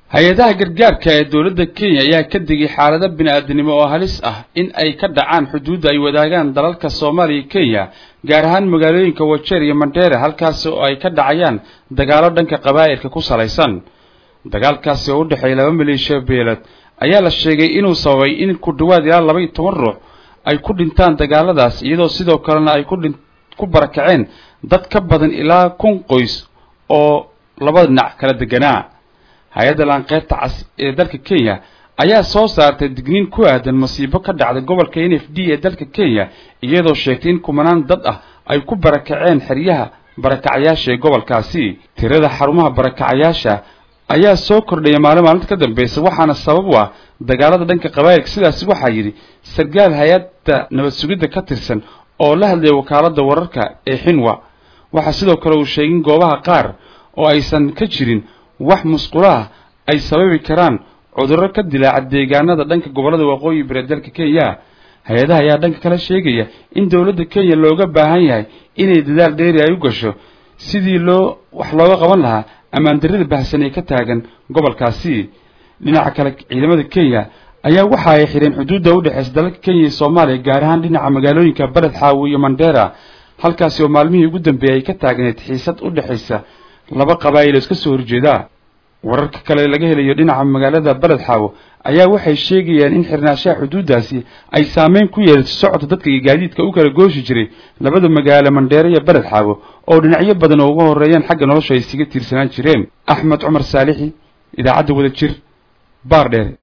hay-adaha gargaarka ee dowladda kenya ayaa ka digay xaalado bini-aadanimo oo halis ah in ay ka dhacaan xuduudda ay wadaagaan dalalka soomaaliya iyo kenya gaar ahaan magaalooyinka wajeer iyo mandheere halkaasi oo ay ka dhacayaan dagaalo dhanka qabaa'ilka ku salaysan dagaalkaasi oo u dhexeeya laba maleeshiya beelad ayaa la sheegay inuu sababay in ku dhawaad ilaa laba iyo toban ruux ay ku dhintaan dagaaladaas iyadoo sidoo kalena ay ku dhin ku barakaceen dad ka badan ilaa kun qoys oo labada dhinac kala deganaa hay-adda laanqeybta cas ee dalka kenya ayaa soo saartay digniin ku aadan masiibo ka dhacda gobolka n f d ee dalka kenya iyadoo sheegtay in kumanaan dad ah ay ku barakaceen xeryaha barakacayaasha ee gobolkaasi tirada xarumaha barakacayaasha ayaa soo kordhaya maalin maalinta ka dambaysa waxaana sabab u ah dagaalada dhanka qabaa'ilka sidaasi waxaa yidhi sarkaal hay-adda nabad sugidda ka tirsan oo la hadlaya wakaaladda wararka ee xinwa waxaa sidoo kale uu sheegay in goobaha qaar oo aysan ka jirin wax musqulaha ay sababi karaan cudurro ka dilaaca deegaanada dhanka gobollada waqooyi bari dalka kenya hay-adaha ayaa dhanka kale sheegaya in dowladda kenya looga baahan yahay inay dadaal dheeri ay u gasho sidii loo wax looga qaban lahaa ammaandarrada bahsan ee ka taagan gobolkaasi dhinaca kale ciidamada kenya ayaa waxa ay xidheen xuduudda u dhexeysa dalalka kenya iyo soomaaliya gaar ahaan dhinaca magaalooyinka beled xaawi iyo mandheera halkaasi oo maalmihii ugu dambeeyay ay ka taagneed xiisad u dhexaysa laba qabaa'il oo iska soo horjeeda wararka kale laga helayo dhinaca magaalada beled xaawo ayaa waxay sheegayaan in xirnaashaha xuduuddaasi ay saameyn ku yeelato socodka dadka iyo gaadiidka u kala gooshi jiray labada magaalo mandheere iyo beled xaawo oo dhinacyo badan oo uga horreeyaan xagga nolosha ay isaga tiirsanaan jireen axmed cumar saalixi idaacadda wada jir baar dheere